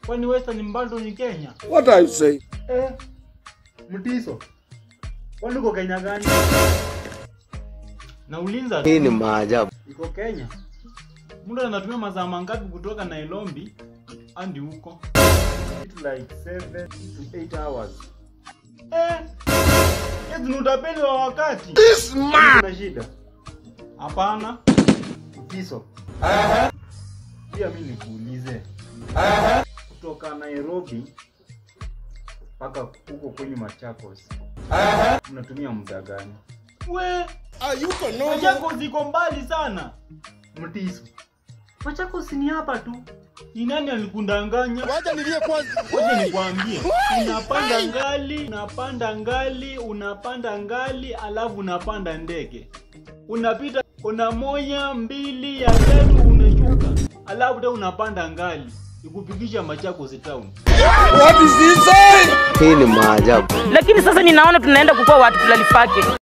Kwani Western bado ni Kenya? What are you saying? Eh. Mtiso. Kwani uko Kenya gani? Na ulinza Hii ni maajabu. iko Kenya. Mtu anatumia masaa mangapi kutoka Nairobi hadi huko? It like 7 to 8 hours. Eh. Eti ni utapeli wa wakati. This man! Kuna shida? Hapana. Mtiso. Pia mimi nikuulize. Kutoka Nairobi mpaka huko kwenye Machakos. Unatumia muda gani? We, Are you normal? Machakos ziko mbali sana. Mtiso. Machakos ni hapa tu. Ni nani alikundanganya? Wacha nilie kwanza. Ngoja nikwambie. Unapanda ngali, unapanda ngali, unapanda ngali, alafu unapanda ndege. Unapita kuna moja, mbili, ya tatu unashuka. Alafu tena unapanda ngali. Ikufikisha Machakos town. What is he saying? Hii ni maajabu. lakini sasa ninaona tunaenda kukuwa watu tulalifake